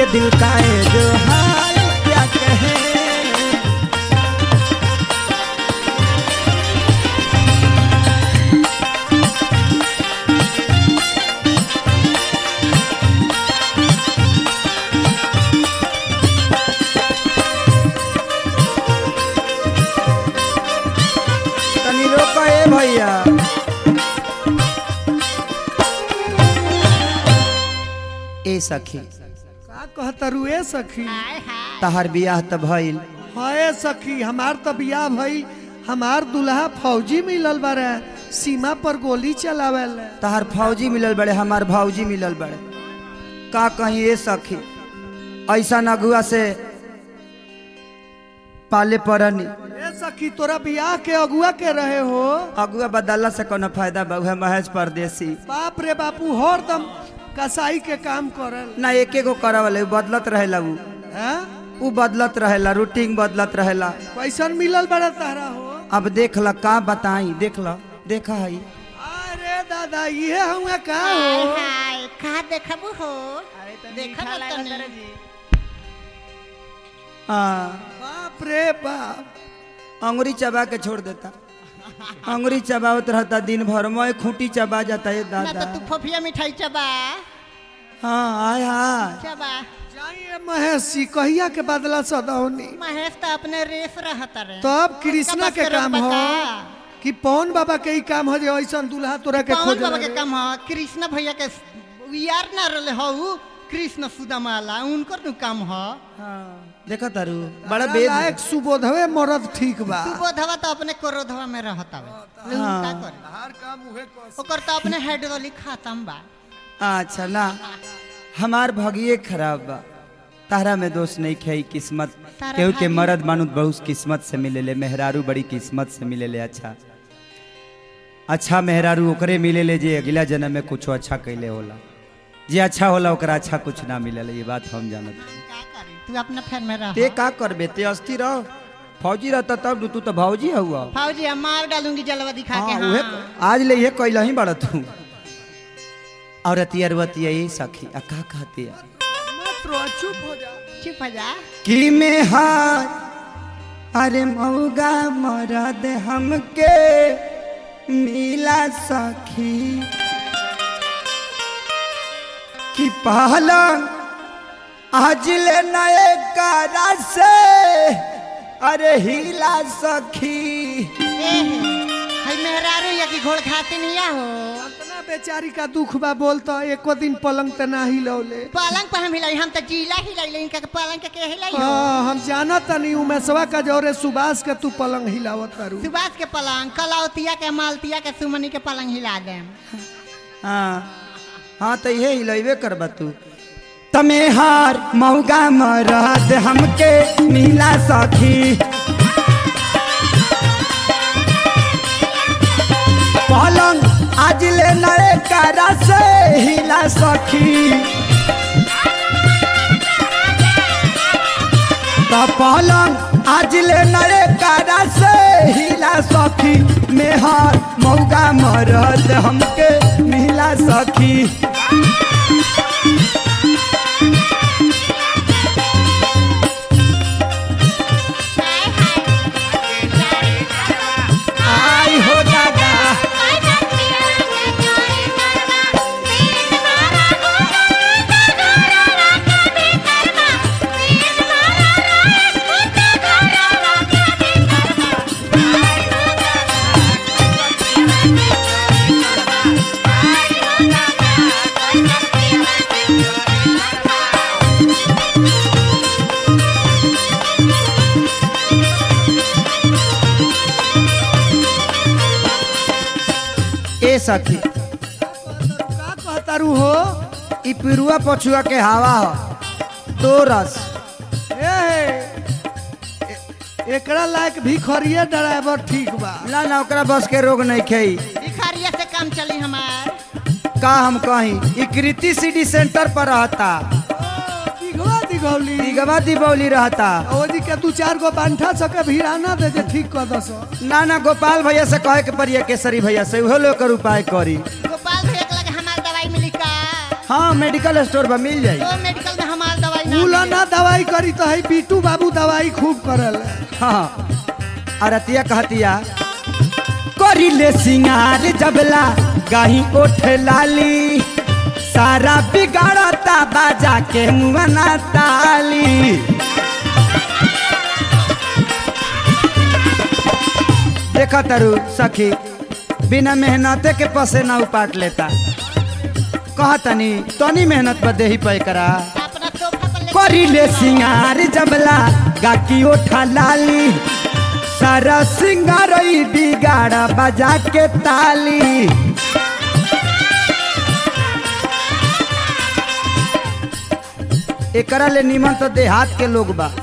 के दिल का है जो हाल क्या कहे तनी रोको ए भैया ए सखी का कहतरू ए सखी तहर बियाह त भइल हाय सखी हमार तो बियाह भई हमार दुल्हा फौजी मिलल बारे सीमा पर गोली चलावेल तहर फौजी मिलल बड़े हमार भौजी मिलल बड़े का कहीं ए सखी ऐसा नगुआ से पाले पड़नी ए सखी तोरा बियाह के अगुआ के रहे हो अगुआ बदलला से कोनो फायदा बा उहे महज परदेसी बाप रे बापू हरदम कसाई के काम करल ना एके गो करवले उ बदलत रहेला उ हैं उ बदलत रहेला रूटीन बदलत रहेला कैसन मिलल बड़ा तारा हो अब देख ल का बताई देख ल देखा हई अरे दादा ये हुआ का हो हाय कहा देखबू हो देखब तनी हाँ बाप रे बाप अंगुरी चबा के छोड़ देता अंगुरी चबावत रहता दिन भर मैं खूंटी चबा जाता है ना दादा तो तू फोफिया मिठाई चबा हाँ आय हाय चबा जाइए महेशी कहिया के बदला सदौनी महेश तो अपने रेस रहत रे तब कृष्णा के काम हो कि पवन बाबा के ही काम हो जे ऐसा दूल्हा तोरा के पवन खोज बाबा के काम ह कृष्ण भैया के यार ना रहले हो कृष्ण सुदामाला उनकर नु काम ह हाँ देखा तारू बड़ा बेद लायक सुबोधवे मरद ठीक बा सुबोधवा तो अपने क्रोधवा में रहत हवे लेकिन हाँ। का करे ओकर तो अपने हाइड्रोलिक खत्म बा अच्छा ना हमार भगिए खराब बा तारा में दोष नहीं खे किस्मत तारा केहू के भागी- मर्द मानुत बहुत किस्मत से मिलेले मेहरारू बड़ी किस्मत से मिलेले अच्छा अच्छा मेहरारू ओकरे मिलेले जे अगला जन्म में कुछ अच्छा कैले होला जे अच्छा होला ओकरा अच्छा कुछ ना मिलेले ये बात हम जानत हई। का करी तू अपना फैन में रह ते का करबे ते अस्थिर रह फौजी रहता तब तू तो भौजी हुआ फौजी हम मार डालूंगी जलवा दिखा के हाँ, हाँ उहे आज ले ये कैला ही बड़ा तू और अतियरवती यही सखी आ का कहती है मत रो चुप हो जा चुप हो जा कि में हार अरे मऊगा मरद हमके मिला सखी कि पहलंग आज ले नए कारा से अरे हिला सखी ए हई मेहरारू या की घोड़ खाती नहीं आ हो इतना बेचारी का दुख बा बोलता एको दिन पलंग त ना हिलौले पलंग पर हम हिलाई हम तो जीला हिलाई इनका के पलंग के के हिलाई हो हाँ, हम जानत तनी उमेशवा का जोरे सुबास के तू पलंग हिलावत करू सुभाष के पलंग कलौतिया के मालतिया के सुमनी के पलंग हिला देम हाँ हाँ तो ये हिलैबे करबा तू तमे हार मऊगा मरद हमके मिला सखी पलंग आज ले नए कारा से हिला सखी तो पलंग आज ले नए कारा से हिला सखी मेहर मौगा मरद हमके मिला सखी आई हो दादा ए सखी का कहतारू हो ई पिरुआ पछुआ के हवा ह तो रस ए ए- एकरा लायक भिखरिए ड्राइवर ठीक बा ना ना ओकरा बस के रोग नहीं खेई भिखारिया से काम चली हमार का हम कहीं ई कृति सिटी सेंटर पर रहता दिघवा दिघौली दिगवा दीपावली रहता ओजी के दू चार गो बांठा सके भिड़ाना दे जे ठीक कर दस ना ना गोपाल भैया से कहे के पड़िए केसरी भैया से उहो लोग उपाय करी गोपाल भैया के लगे हमार दवाई मिली का हाँ मेडिकल स्टोर पर मिल जाई तो मेडिकल में हमार दवाई उला ना दवाई करी तो है बीटू बाबू दवाई खूब करल हाँ अरतिया कहतिया करिले सिंगार जबला गाही ओठ लाली सारा बिगाड़ता बाजा के मुआना ताली देखा तरु सखी बिना मेहनते के पसे ना उपाट लेता कहा तनी तनी मेहनत पर देही पे करा अपना सोफा पर लेके करिले सिंगार जबला गाकी ओठा लाली सारा सिंगार बिगाड़ा बजा के ताली एकरा ले निमन तो देहात के लोग बा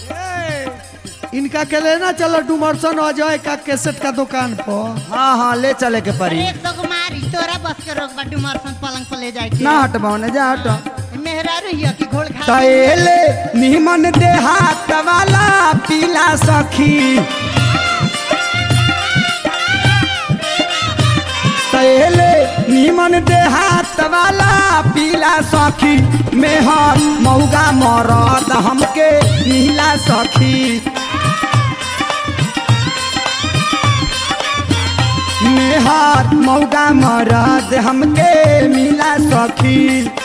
इनका के लेना चलो डुमरसन अजय का कैसेट का दुकान पर हाँ हाँ ले चले के परी एक दो मारी तोरा बस के रोक बा डुमरसन पलंग पर ले जाए के ना हटबाओ ने जा हट मेहरा रहिया कि घोड़ खा तैले निमन देहात वाला पीला सखी तैले निमन देहात वाला पीला सखी मेहर मौगा मरद हमके नीला सखी मेहर मौगा मरद हमके मिला सखी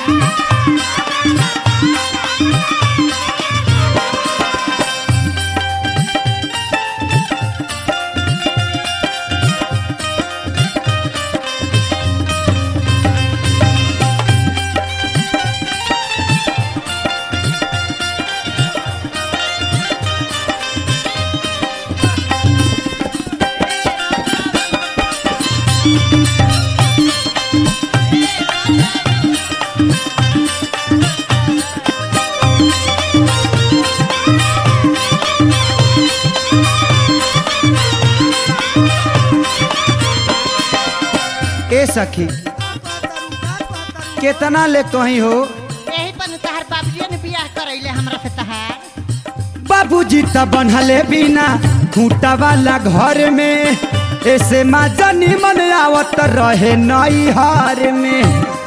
ए सखी केतना ले कहीं हो यही पर तहार बाबूजी ने बियाह करैले हमरा से तहार बाबूजी त बनहले बिना खूंटा वाला घर में ऐसे माजा निमन आवत रहे नई हार में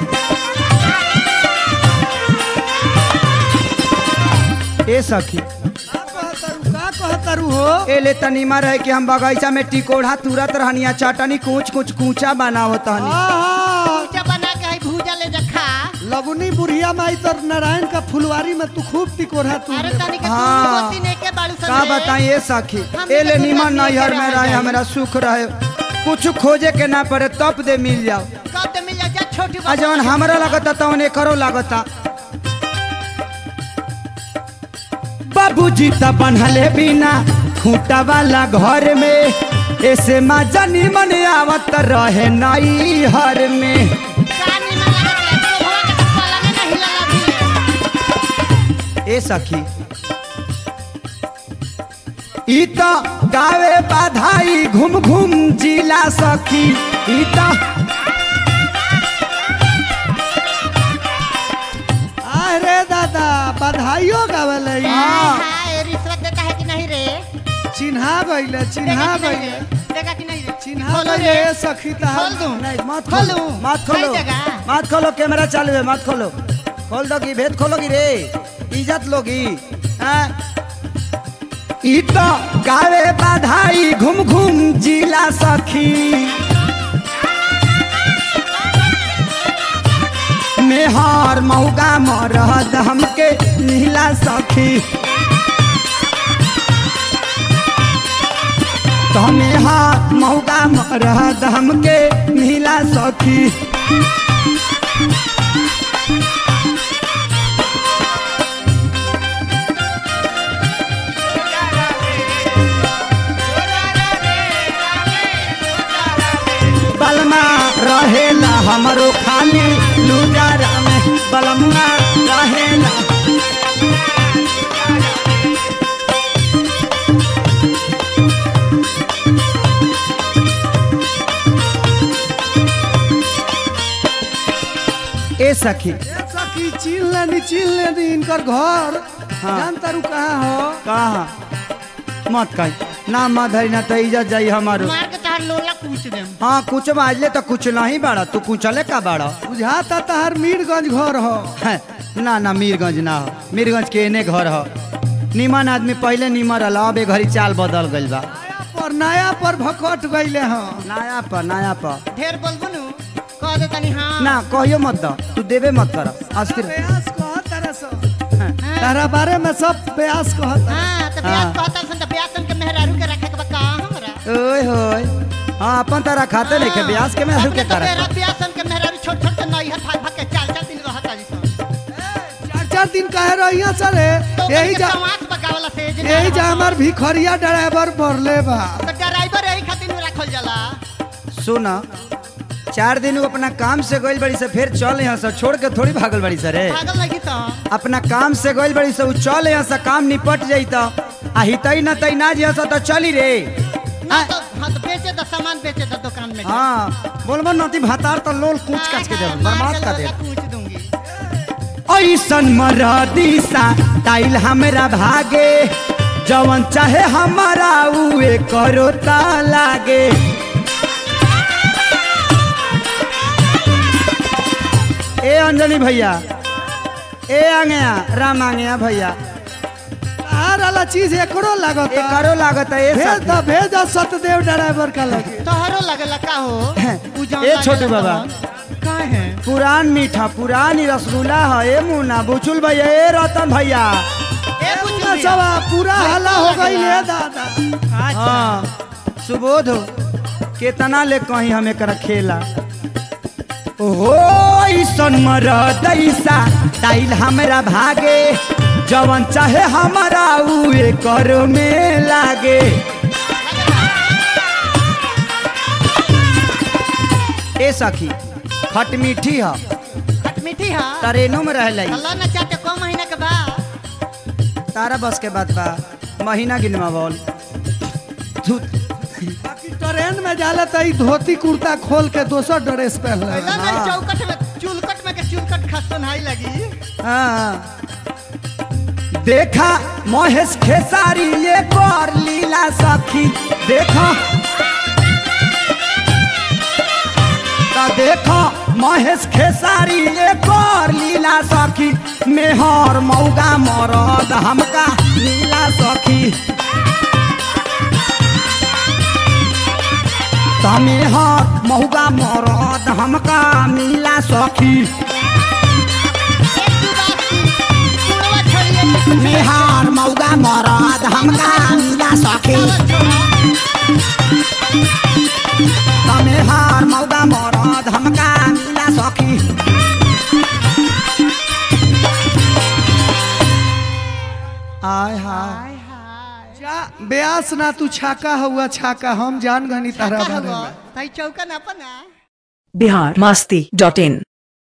ए सखी का कहतरू का कहतरू हो ए ले तनीमा रहे कि हम बगीचा में टिकोढ़ा तुरत रहनिया चटनी कुछ कुछ कूचा बनावत हनी आहा, पूजा बना के है भूजा ले जा खा लवनी बुढ़िया माई तर नारायण का फुलवारी में तू खूब टिकोरा तू अरे तनी के हाँ। होती ने के बालू का बताई ए सखी हम ए ले तो निमन गुजराती नैहर के में रह रहे जाई। हमारा सुख रहे कुछ खोजे के ना पड़े तब दे मिल जाओ कब दे मिल जा जा छोटी आ जवन हमरा लगता तवन एकरो लगता बाबूजी त बनहले बिना खूंटा वाला घर में ऐसे माजा निमन आवत रहे नई हर में कानी में लगा के तो भवा के पलंग नहीं लगा भी ए सखी ई त गावे बाधाई घूम घूम जिला सखी ई त अरे दादा बधाइयो गावल हाँ। हां रिश्वत देता है कि नहीं रे चिन्हा गइले चिन्हा देगा कि नहीं गइले रे? देगा कि नहीं रे चिन्हा खोलो गइले रे सखी खोल तहार दूं नहीं मत खोलूं? खोलो मत खोलो कई जगह? मत खोलो कैमरा चालू है मत खोलो खोल दोगी भेद खोलोगी रे इज्जत लोगी हाँ? ई तो गावे बाधाई घूम घूम जिला सखी मेहर मौगा मरद हमके नीला सखी तमे हाथ मौगा मरद हमके नीला सखी बलमा रहेला हमरो खाली लुजारा में बलमा रहेला ए सखी ए सखी चिन लेनी चिन लेनी इनकर घर हाँ। जान तारू कहाँ हो कहा मत कही ना मत धरी ना तो इज्जत जाई हमारो मार के तहार लोला पूछ देम हाँ कुछ बाजले तो कुछ नहीं बाड़ा तू कुचले का बाड़ा बुझाता तहार मीरगंज घर हो हैं, ना ना मीरगंज ना हो मीरगंज के एने घर हो निमन आदमी पहले निमन रहल अब ए घड़ी चाल बदल गइल बा नया पर नया पर भकट गईले हाँ नया पर नया पर ढेर बोलबो नु कह दे तनी हाँ ना कहियो मत द तू देबे मत कर अस्थिर ब्यास कहत तारे सब तारा बारे में सब ब्यास कहत हाँ तो ब्यास कहता सन तो ब्यास सन के मेहरारू के रखे के बा का हमरा ओए होय हाँ अपन तारा खाते नहीं के ब्यास के में हरु के अपने तो तारा मेरा ब्यास सन के मेहरारू छोट छोट के नई हाथ भाग के चाल चाल दिन रहता जी सन चार चार दिन कहे रहिया सरे तो यही जा समाज बगावला से जे यही जा हमार भिखरिया ड्राइवर बढ़ले बा तो ड्राइवर यही खातिर नु रखल जाला सुन चार दिन उ अपना काम से गइल बड़ी से फिर चल यहाँ से छोड़ के थोड़ी भागल बड़ी से रे पागल लगी तो अपना काम से गइल बड़ी से उ चल यहाँ से काम निपट जाई तो आ हितई न तई ना जिया तो चली रे ना तो हाँ तो बेचे दो सामान बेचे दो दुकान में हाँ बोलबो नती भातार तो लोल कूच कच के दे बर्बाद कर दे पूछ दूंगी ऐसन मरदी सा टाइल हमरा भागे जवन चाहे हमारा उए करो ता लागे ए अंजनी भैया ए आंगया राम आंगया भैया तार वाला चीज एकरो लागत ए करो लागत है ए भेज साथी। द भेज द सतदेव ड्राइवर का लगे तोहरो लगेला का हो उ जौन ए लागेला छोटू बाबा। तौन। का है पुरान मीठा पुरानी रसगुल्ला है ए मुन्ना बुचुल भैया ए रतन भैया ए बुझलिया। सवा पूरा हल्ला हो गई लगेला। है दादा हाँ सुबोध हो केतना ले कहीं हमें कर खेला ओहो ऐसन मरदैसा टाइल हमरा भागे जवन चाहे हमारा उए कर में लागे ए सखी खट मीठी ह खट मीठी है ट्रेनों में रह लई अल्लाह न चाहते को महीने के बाद तारा बस के बाद बा महीना गिनवा बोल धुत बाकी ट्रेन में जाला त ई धोती कुर्ता खोल के दोसर ड्रेस पहन ले पहला ना हाँ। चौकट में चुलकट में के चुलकट खसन हाई लगी हाँ। देखा महेश खेसारी ये कर लीला सखी देखा तो देखो महेश खेसारी ये कर लीला सखी मेहर मौगा मरद हमका लीला सखी तमे हर मौगा मरद हमका मिला सखी एक दू बात कुड़वा छोड़िए मेहर मौगा मरद हमका मिला सखी तमे हार मौगा मरद हमका मिला सखी आय हाय जा ब्यास ना तू छाका हुआ छाका हम जान गनी तारा बारे में भाई चौका ना अपना बिहार मस्ती डॉट इन